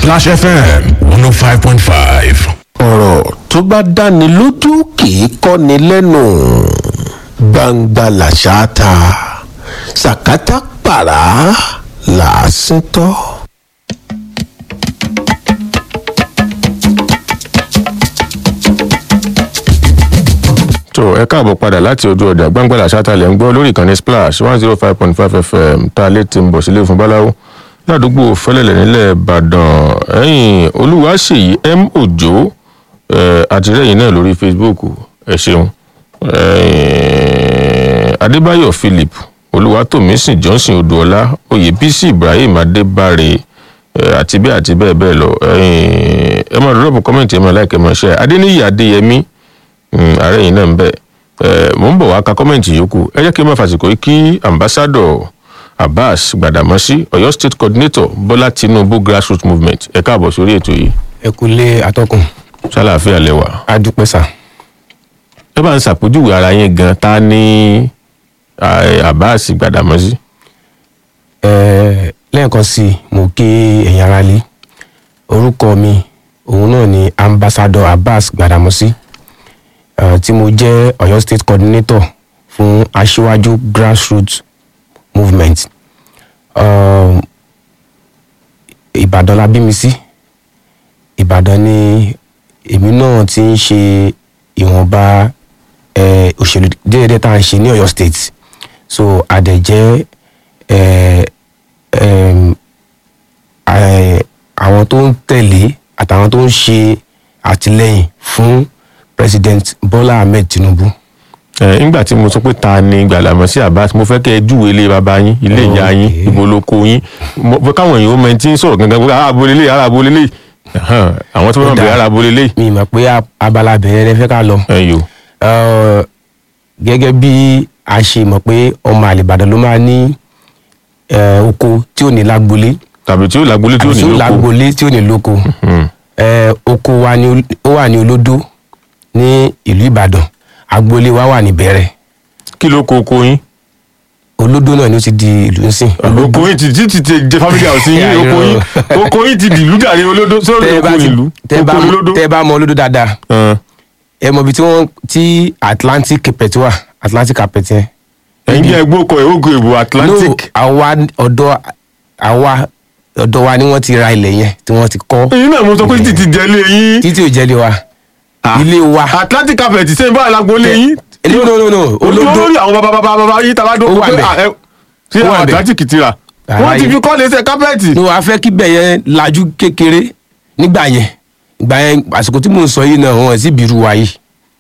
Splash FM 105.5. ọ̀rọ̀ tó bá dáni lójú kì í kọ́ni lẹ́nu gbangba làṣà ta sàkátà pàrà làásìn tọ́. tó ẹ káàbọ̀ padà láti ojú ọjà gbàngbàlà sátálẹ̀ ń gbọ́ lórí ìkànnì splash one zero five point five fm tá a lè ti ń bọ̀ sílé fún báláwo ládùúgbò fẹlẹ̀lẹ̀ nílẹ̀ ìbàdàn ẹ̀yìn olúwaṣèyí m òjò àtìlẹ́yìn náà lórí facebook ẹ ṣeun ẹ̀yìn adébáyọ̀ philip olúwatómísìn johnson odùọlá oyèbísí ibrahim adébáre eh, àti bẹ́ẹ̀ àti bẹ́ẹ̀ bẹ́ẹ̀ lọ ẹ̀yìn ẹ máa dúró kọ́mẹ̀ntì ẹ máa láìkẹ́ máa ṣe adéníyì adéyẹmí Mm, ààrẹ yìí náà ń bẹ ẹ mò ń bọ̀ wá ka kọ́mẹ̀ntì yòókù ẹ jẹ́ kí n máa fàsìkò yìí kí ambassador abbas gbàdàmọ́sí ọ̀yọ́ state coordinator bọ́lá tinubu grassroots movement ẹ káàbọ̀ sórí ètò yìí ẹ kú lé atọ́kùn sálàáfíà lẹ́wà adúpẹ́ sà. ẹ bá ń ṣàpèjúwe ara yín gan ta ní eh, abbas gbàdàmọ́sí Ẹ, lẹ́ẹ̀kan sí i mo kí ẹ̀yin ara lé orúkọ mi òun náà ni ambassador abbas gbadamosi uh, tí mo jẹ́ ọ̀yọ́ state coordinator fún aṣíwájú grassroots movement um, ìbàdàn la bí mi sí ìbàdàn ni èmi náà ti ń ṣe ìwọ̀nba eh, òṣèlú déédéé tá à ń ṣe ní ọ̀yọ́ state so àdẹ̀jẹ́ eh, em, eh, àwọn tó ń tẹ̀lé àtàwọn tó ń ṣe àtìlẹ́yìn fún president bola ahmed tinubu. ẹ nígbà tí mo sọ pé ta ni gbàdàmọ́sí abbas mo fẹ́ kẹ́ ẹ júwe ilé bàbá yín ilé ìyá yín Okay. ibo ló kó yín mo fẹ́ káwọn èèyàn ó mọ ẹni tí ń sọ̀rọ̀ gangan pé ara abolé lé ara abolé lé àwọn tí wọ́n Ó bẹ̀rẹ̀ dáa. ara abolé lé mi mọ̀ pé a- abala bẹ̀rẹ̀ rẹ fẹ́ ká lọ. ẹ̀yọ́ Eh, gẹ́gẹ́ bí a ṣe mọ̀ pé ọmọ àlèbàdàn ló máa ní eh, oko tí ò ní lágbolé tàbí tí ó làgbólé tí ó àbí ní tí ò lóko lágbolé tí ò ní lóko. Hmm. Eh, oko wa ni ol- ó wà ní olódó ní ìlú ìbàdàn agboolé wa wà ní bẹ̀rẹ̀ kí ló kó oko yín olódó náà ni ó ti di ìlú ńsìn. oko yín ti ti ti ti jẹ family house yín Yeah, oko yín irọ́. oko yín ti dìlú dàrí olódó sórí tẹ́ ẹ oko bá ti- ìlú tẹ́ ẹ bá oko mọ- olódó. tẹ́ ẹ bá mọ olódó dáadáa Ẹn. ẹ mọ ibi tí wọ́n tí atlantic carpet wà atlantic carpet yẹn. ẹ̀yin jẹ́ ẹgbẹ́ ọkọ̀ ìhógo ìbò atlantic no àwa ọ̀dọ̀ àwa ọ̀dọ̀ wa ni wọ́n ti ra ilẹ̀ yẹn tí wọ́n ti kọ́ èyí náà mo sọ pé títí jẹ́lé yín títí ò jẹ́lé wa ilé wa atlantic carpet sẹ́yìn báyìí lágbólé yín no no no no olódó olórí àwọn bàbá bàbá bàbá yín tàbá dó Ó wà pé ńbẹ̀. à, ẹ- ṣé Ó wà àwọn ńbẹ̀. atlantic ti rà Àlàyé. wọ́n ti fi kọ́ lẹ́sẹ̀ kápẹ́ẹ̀tì. no a fẹ́ kí bẹ̀ yẹn lajú kékeré nígbà yẹn ìgbà yẹn àsìkò tí mò ń sọ yìí náà wọn sì bírú wa yìí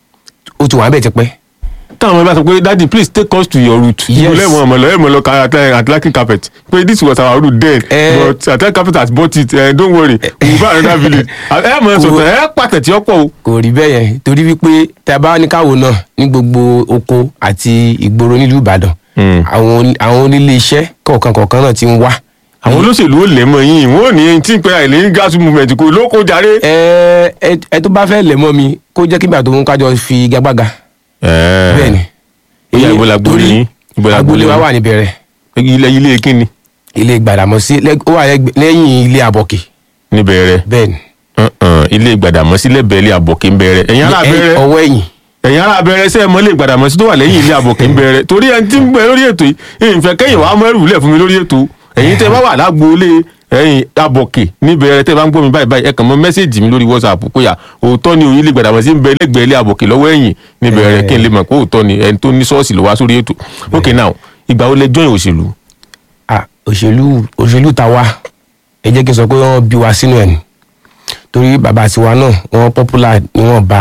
ó ti wà bẹ́ẹ̀ ti pẹ́ táwọn ọmọ bá sọ pé daddy please take us to your route. Yes. ìgbòlẹ̀ mọ̀ ọmọ lọ ẹ̀ mọ̀ lọ ka Atla- atlantic carpet pé this was our route then Eh. but atlantic carpet has bought it uh, don't worry we will buy another village. ẹ mọ̀ ẹ sọ̀tọ̀ ẹ pàtẹ tí ó pọ̀ o. kò rí bẹ́ẹ̀ yẹn torí wípé tá a bá ní káwo náà ní gbogbo oko àti ìgboro nílùú ìbàdàn Hmm. àwọn oní- àwọn onílé iṣẹ́ kọ̀ọ̀kan kọ̀ọ̀kan náà ti ń wá àwọn olóṣèlú ò lè mọ yín wọn ò ní ẹni tí ń pe àìlè gas movement kò lóko jàre. ẹ ẹ ẹ tó bá fẹ́ lẹ̀ mọ́ mi kó jẹ́ kí ìgbà tó ń kájọ fi gagbága bẹ́ẹ̀ ni. ó yà ibo la gbolé Torí yín ibo la agboolé gbolé wa yín wà níbẹ̀rẹ̀ ilé ilé kíni ilé gbàdàmọ́sí lẹ́- ó wà lẹ́gbẹ̀- lẹ́yìn ilé àbọ̀kì níbẹ̀rẹ̀ bẹ́ẹ̀ ni. Uh-uh, ilé gbàdàmọ́sí lẹ́bẹ̀ẹ́ ilé àbọ̀kí ń bẹ̀rẹ̀ ẹ̀yin ará Ẹ- bẹ̀rẹ̀ ọwọ́ ẹ̀yìn ẹ̀yin ará bẹ̀rẹ̀ sẹ́ ẹ mọ́ ilé gbàdàmọ́sí tó wà lẹ́yìn ilé àbọ̀kí ń bẹ̀rẹ̀ torí ẹni tí ń bẹ lórí ètò yìí èyí fẹ́ kẹ́yìn wàá mọ́ ẹrù lẹ̀ fún mi lórí ètò ẹ̀yin tẹ́ bá wà lágboolé ẹ̀yin àbọ̀kí níbẹ̀rẹ̀ tẹ́ bá ń gbọ́ mi báyìí báyìí ẹ kàn mọ́ mẹ́sẹ̀gì mi lórí whatsapp kó yà òótọ́ ni òun ilé gbàdàmọ́sí ń bẹ lẹ́gbẹ̀ẹ́ ilé àbọ̀kí lọ́wọ́ ẹ̀yìn níbẹ̀rẹ̀ kí n lè mọ̀ pé òótọ́ ni ẹni tó ní ṣọ́ọ̀ṣì ló wá sórí ètò ok now ìgbà wo lẹ join òṣèlú Ah, òṣèlú òṣèlú ta wa ẹ jẹ́ kí n sọ pé wọ́n bí wa sínú ẹ̀ ni torí bàbá tiwa náà wọ́n popular ni wọ́n bá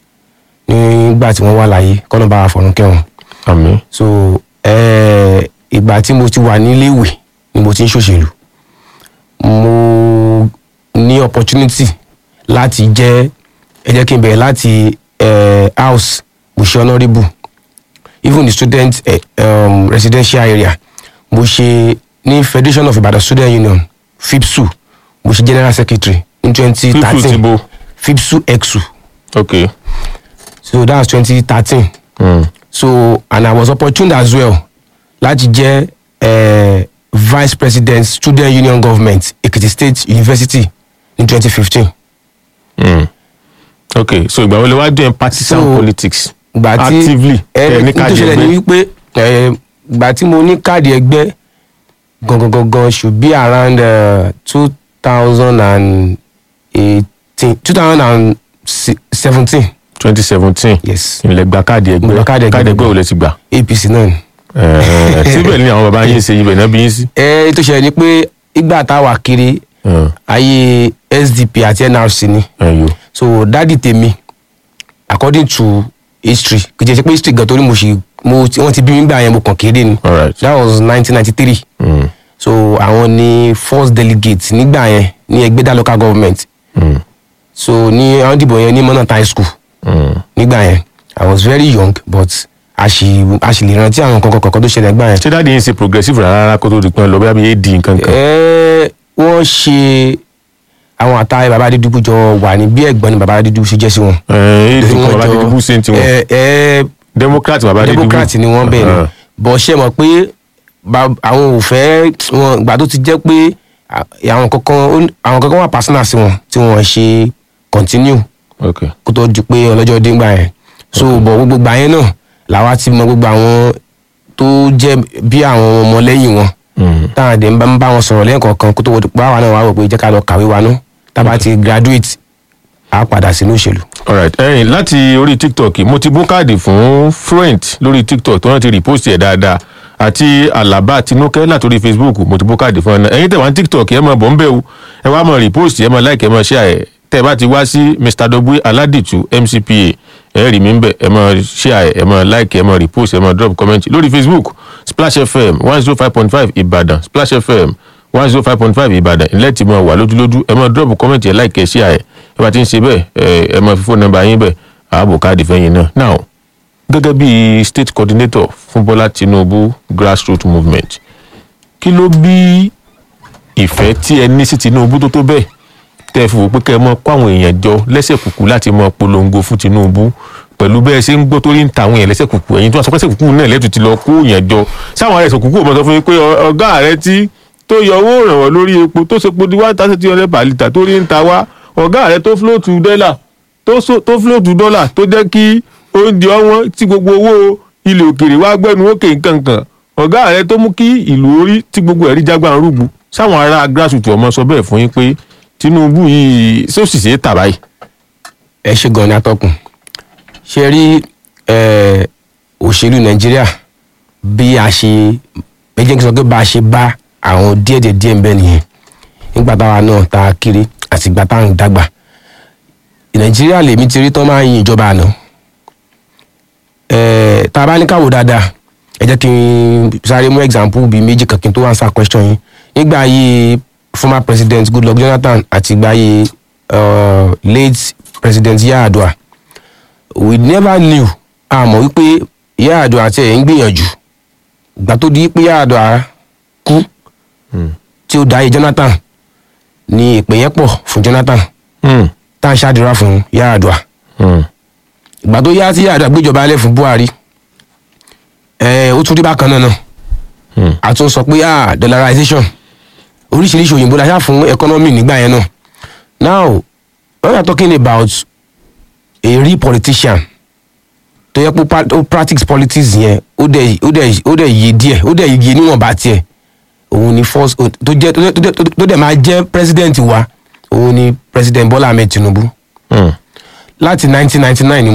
nígbà tí wọ́n wà láyé kọ́nà bá wa fọ̀run kẹ́wọ̀n àmín so eh, ìgbà tí mo ti wà níléèwé ni mo ti ń ṣòṣèlú mo ní opportunity láti jẹ́ ẹ jẹ́ kí n bẹ̀rẹ̀ láti eh, house mo ṣe honourable even the student eh, um, residential area mo ṣe ní federation of ibadan student union fipsu mo ṣe general secretary in twenty fífù ti thirteen bo fipsu exu ok so that was twenty thirteen mm. so and i was opportune as well láti jẹ́ eh, vice president student union government ekiti state university ní twenty fifteen Mm. ok so ìgbà wo lè wá join partisan So, politics gbà tí actively ẹ ẹ ní ní tó káàdì ṣẹlẹ̀ ni ẹgbẹ́ wípé ẹ gbà tí mo ní káàdì ẹgbẹ́ gangan gangan should be around two thousand and eighteen two thousand and seventeen twenty seventeen yes ilẹ̀ gba káàdì Mo ẹgbẹ́ gba káàdì ẹgbẹ́. káàdì ẹgbẹ́ ò lè ti gbà apc náà ni. Eh, síbẹ̀ ni àwọn baba yín ṣe ibẹ̀ náà bí yín sí. ẹ tó ṣẹlẹ̀ ni pé ìgbà táwa kiri Eh, ayé sdp àti nrc ni eh, yo. so dádì tèmi according to history kì í ṣe pé history gan torí mo ṣì mo ti- wọ́n ti bí mi gbà yẹn mo kàn kéré ni Alright. that was nineteen ninety three Mm, so àwọn ni first delegate nígbà yẹn ní ẹgbẹ́dá local government mm, so ní àwọn dìbò yẹn ní mọ́nà high school mm. nígbà yẹn i was very young but a ṣì a ṣì lè rántí àwọn kankan kankan tó ṣẹlẹ̀ nígbà yẹn. ṣé dáàdi yín ṣe progressive rárá rárá kó tó di pé lọ bí abiyé di nǹkan kan. Ẹ́, wọ́n ṣe àwọn àtàwọn bàbá dídúgbò jọ wà ní bí ẹ̀gbọ́n ni bàbá dídúgbò ṣe jẹ́ sí wọn. ẹ ẹ Torí dùn wọ́n bàbá jọ- dídúgbò ṣe ń tiwọn ẹ ẹ democrat bàbá dídúgbò democrat ni wọ́n bẹ̀ ni Ah, bọ̀ ṣe mọ̀ pé ba- àwọn ò fẹ́ wọn ìgbà tó ti jẹ́ pé à- àwọn kankan ó- àwọn kankan wà personal sí wọn tí wọ́n ṣe continue ok kó tó di pé ọlọ́jọ́ dé ńgbà yẹn so bọ̀ gbogbo gbà yẹn náà làwa ti mọ gbogbo àwọn tó jẹ́ bí àwọn ọmọlẹ́yìn wọn Mm, táwọn àdé ń bá ń bá wọn sọ̀rọ̀ lẹ́ẹ̀kọ̀ọ̀kan kó tó wọ́n pa wà náà wà wò pé jẹ́ ká lọ kàwé wa náà tábà ti graduate á padà sínú òṣèlú. alright ẹyìn láti orí tiktok mo ti bó káàdì fún fluent lórí tiktok tó wọn ti repost ẹ dáadáa àti alaba tinúkẹ́ látòrí facebook mo ti bó káàdì fún ẹ náà ẹ̀yin tẹ́ wá ní tiktok ẹ máa bọ̀ ń bẹ̀ o ẹ wá máa repost ẹ máa like ẹ máa share ẹ tẹ́ ẹ bá ti wá sí mr dogbe aládìtú mcpa ẹ rí mi ń bẹ̀ ẹ máa share ẹ ẹ máa like ẹ máa repost ẹ máa drop comment lórí facebook splash fm one zero five point five ìbàdàn splash fm one zero five point five ìbàdàn ilẹ̀ tí mo wà lójúlójú ẹ máa drop comment ẹ like ẹ share ẹ ẹ bá ti ń ṣe bẹ́ẹ̀ ẹ ẹ máa fi fóònù nọ́mbà yín bẹ̀ ààbò káàdì fẹ́yìn náà now gẹ́gẹ́ bí state coordinator fún bọ́lá tinubu grassroots movement kí ló bí ìfẹ́ tí ẹ ní sí tinubu tó tó bẹ́ẹ̀ tẹ́ ẹ fi wò pé kẹ́ ẹ mọ kó àwọn èèyàn jọ lẹ́sẹ̀ kùkù láti mọ polongo fún tinubu pẹ̀lú bẹ́ẹ̀ ṣe ń gbọ́ torí ń ta àwọn èèyàn lẹ́sẹ̀ kùkù ẹ̀yin tó wà sọ pé lẹ́sẹ̀ kùkù náà lẹ́tù ti lọ kó èèyàn jọ sáwọn ẹ̀sẹ̀ kùkù ò mọ̀ sọ fún yín pé ọ- ọ̀gá rẹ tí tó yọ owó ìrànwọ́ lórí epo tó ṣe po di one thousand three hundred per litre tó rí ń ta wá ọ̀gá rẹ tó float dọ́là tó so- tó float dọ́là tó jẹ́ kí oúnjẹ ọwọ́n tí gbogbo owó ilẹ̀ òkèrè wá gbẹ́nu òkè nkankan ọ̀gá rẹ tó mú kí ìlú orí tí gbogbo ẹ̀rí jágbá ń rúgbu sáwọn ará grassroots ọmọ sọ bẹ́ẹ̀ fún yín pé tinubu yìí sósì ṣe é tà báyìí. ẹ ṣe gan ni atọ́kùn ṣe rí ẹ, òṣèlú nàìjíríà bí a ṣe ẹ jẹ́ kí n sọ pé bá a ṣe bá àwọn díẹ̀ díẹ̀ ń bẹ nìyẹn nígbà táwa náà ta kiri àti ìgbà táwọn ń dàgbà nàìjíríà lèmi ti rí tán máa ń yin ìjọba àná ẹ, tá a bá ní káwò dáadáa ẹ jẹ́ kí n sáré mú example bíi méjì kan kí n tó answer question yín nígbà ayé former president goodluck jonathan àti ìgbà ayé uh, late president yaadua we never knew a mọ̀ wípé yaadua àti ẹ̀ ń gbìyànjú ìgbà tó di pé yaadua kú tí ó dáyé jonathan ni ìpè yẹn pọ̀ fún jonathan Hmm, tá à ń ṣàdúrà fún yaadua hmm, ìgbà tó yá tí yaadua gbéjọba alẹ́ fún buhari ẹ̀ ó tún rí bákan náà náà hmm. a tún sọ pé ah dollarization oríṣiríṣi òyìnbó la ṣá fún economy nígbà yẹn náà now when we are talking about a real politician tó yẹ pé pa- ó practice politics yẹn ó dẹ̀ ó dẹ̀ ó dẹ̀ yé díẹ̀ ó dẹ̀ yé níwọ̀nba tiẹ̀ òun ni first tó jẹ́ tó jẹ́- tó jẹ́- tó dẹ̀ máa jẹ́ president wa òun ni president bola ahmed tinubu Hmm. láti nineteen ninety nine ni